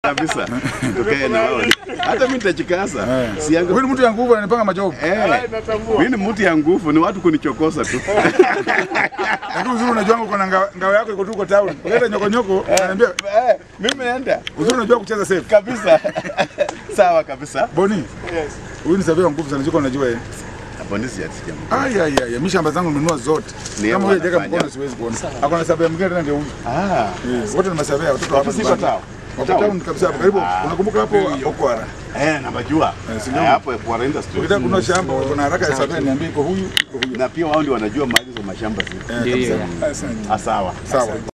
kabisa. Tukae na wao. Hata mimi nitajikaza. Eh. Sianga Huyu ni mtu ya nguvu ananipanga majobu. Eh, mimi ni mtu ya nguvu, ni watu kunichokoza tu. Lakini uzuri unajua uko na ngao ngao yako iko tu kwa town. Leta nyoko nyoko ananiambia Eh, mimi naenda uzuri unajua kucheza safe. kabisa. Sawa kabisa. Boni. Huyu ni savia wa nguvu sana, siko unajua yeye. Hapo ni siati jamaa. Ai ai ai, mimi shamba zangu nimenunua zote. Ni Kama yeye huyo jeka anafanya. mkono siwezi kuona. Ako savia mwingine tena ndio huyu. Ah, Yes, wote ni masavia watoto hapa. Ofisi iko town? Wako town kabisa hapo. Karibu. Unakumbuka hapo Okwara. eh, namajua. Eh, si Eh, ndio? hapo kwa industry. Ukitaka kununua shamba uko na haraka ya savia niambie iko huyu, iko huyu. Na pia wao ndio wanajua mahali za mashamba ziko. Eh, kabisa. Asante. Ah, sawa. Sawa.